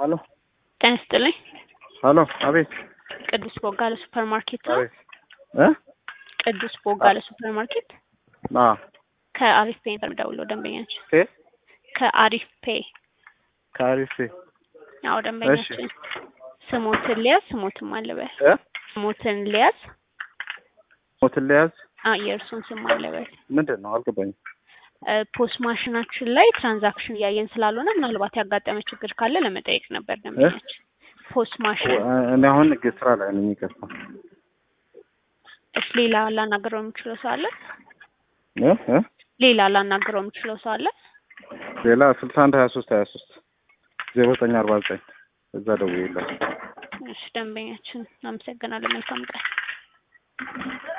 ሄሎ ጤና ይስጥልኝ። ሄሎ፣ አቤት ቅዱስ ቦጋለ ሱፐር ማርኬት ነው። አቤት እ ቅዱስ ቦጋለ ሱፐር ማርኬት አ ከአሪፍ ፔይ ነበር የምደውለው ደንበኛችን ፔ ከአሪፍ ፔይ ካሪፌ ያው ደንበኛችን ስሞትን ሊያዝ ስሞትን ማለበል እ ስሞትን ሊያዝ ሞትን ለያዝ አ የእርሱን ስም ማለበል ምንድን ነው አልገባኝም። ፖስት ማሽናችን ላይ ትራንዛክሽን እያየን ስላልሆነ ምናልባት ያጋጠመ ችግር ካለ ለመጠየቅ ነበር ደንበኛችን። ፖስት ማሽን እኔ አሁን ግ- ስራ ላይ ነኝ። ይቅርታ እስ ሌላ ላናገረው የምችለው ሰው አለ? እ እ ሌላ ላናገረው የምችለው ሰው አለ? ሌላ ስልሳ አንድ ሀያ ሶስት ሀያ ሶስት ዜሮ ዘጠኝ አርባ ዘጠኝ እዛ ደውዬላት እሺ ደንበኛችን አመሰግናለሁ። መልካም ቀን።